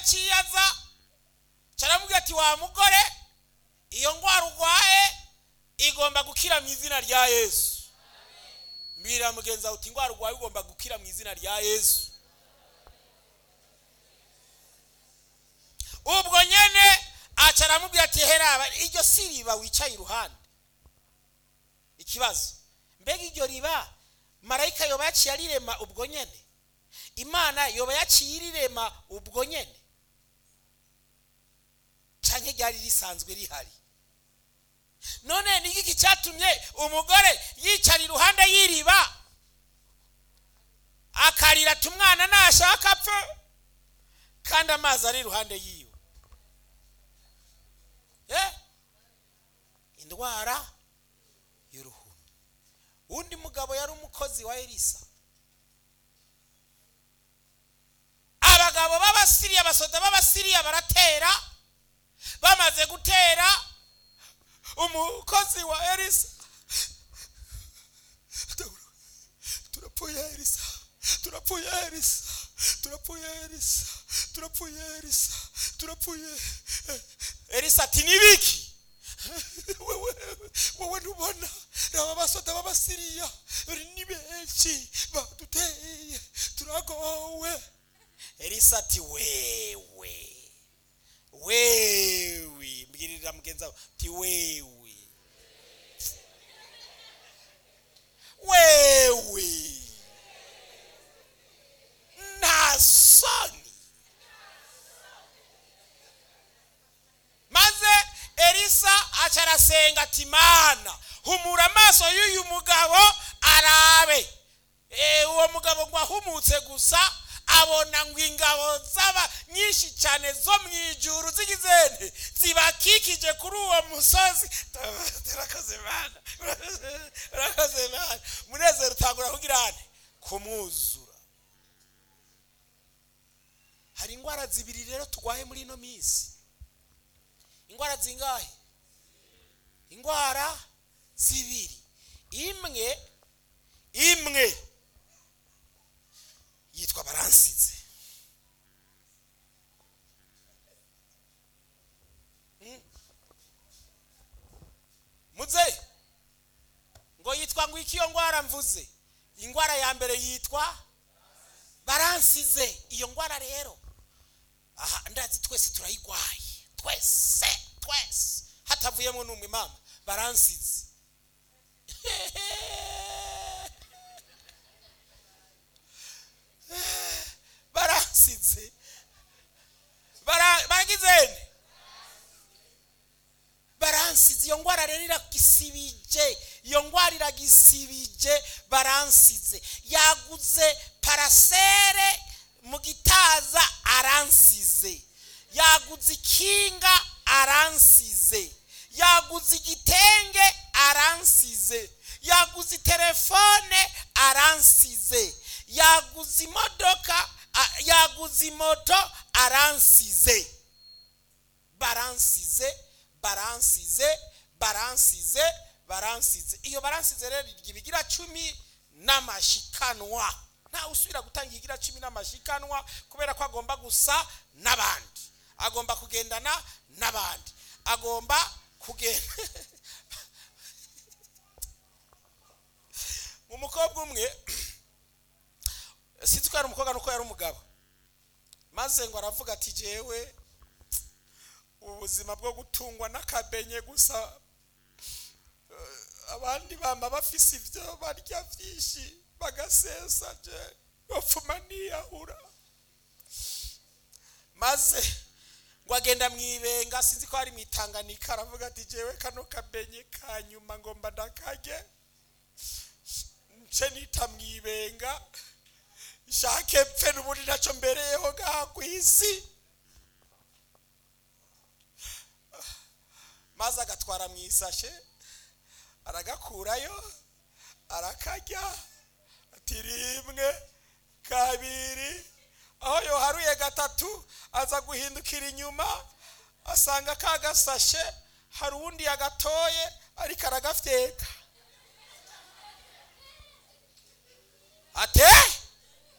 yaciye aza caramubwira ati wa mugore iyo ndwara urwaye igomba gukira mu izina rya yesu mbwira mugenzi wawe uti indwara urwaye ugomba gukira mu izina rya yesu ubwo nyene aca aramubwira ati heraba iryo si riba wicaye iruhande ikibazo mbega iryo riba marayika yoba yaciye arirema ubwo nyene imana yoba yaciye irirema ubwo nyene canke ryari risanzwe rihari none ni iki cyatumye umugore yicara iruhande y'iriba akarira ati umwana nashaka apfe kandi amazi ari iruhande yiwe Eh? indwara y'uruhumyi undi mugabo yari umukozi wa elisa abagabo b'abasiriya abasoda b'abasiriya baratera bamaze gutera umukozi wa elisa turapfuye elisa turapfuye elisa turapfuye elisa turapfuye elisa turapfuye elisa ati nibiki wewe wowe ntubona raba basoda b'abasiriya ni benshi baduteye turagowe elisa ati wewe wewe mbwirira mugenzi wawe ati wewe wewe nta soni maze elisa aca arasenga ati mana humura amaso y'uyu mugabo arabe Eh, uwo mugabo ngo ahumutse gusa abona ngo ingabo z'aba nyinshi cyane zo mu ijuru zigizente zibakikije kuri uwo musozi turakoze mana urakoze mana umunezero utangura kugira ane kumwuzura hari indwara zibiri rero turwaye muri ino minsi indwara zingahe indwara zibiri imwe imwe yitwa baransize Mm. muze ngo yitwa ngo iki iyo ndwara mvuze indwara ya mbere yitwa baransize iyo ndwara rero aha ndazi twese turayigwaye twese twese hatavuyemo n'umwe mama baransize baransize Bara- baragizene baransize iyo ndwara rero iragisibije iyo ndwara iragisibije baransize yaguze parasere mu gitaza aransize yaguze ikinga aransize yaguze igitenge aransize yaguze telefone aransize yaguze imodoka a- yaguze moto aransize baransize baransize baransize baransize iyo baransize rero ibigira cumi n'amashikanwa ntawe usubira gutanga igira cumi n'amashikanwa kubera ko agomba gusa n'abandi agomba kugendana n'abandi agomba kugenda umukobwa umwe sinzi ko yari umukobwa nuko yari umugabo maze ngo aravuga ati jewe ubuzima bwo gutungwa n'akabenye gusa eh, abandi bamba bafise ibyo barya byinshi bagasesa je bapfuma niyahura maze ngo agenda mu ibenga sinzi ko hari mu itanganika aravuga ati jewe kano kabenye ka nyuma ngomba ndakage nce nita mu ibenga shake mpfe n'ubundi nacyo mbereyeho ngaha ku isi maze agatwara mu isashe aragakurayo arakarya ati rimwe kabiri aho yoharuye gatatu aza guhindukira inyuma asanga ka gasashe hari uwundi yagatoye ariko aragafyeka ate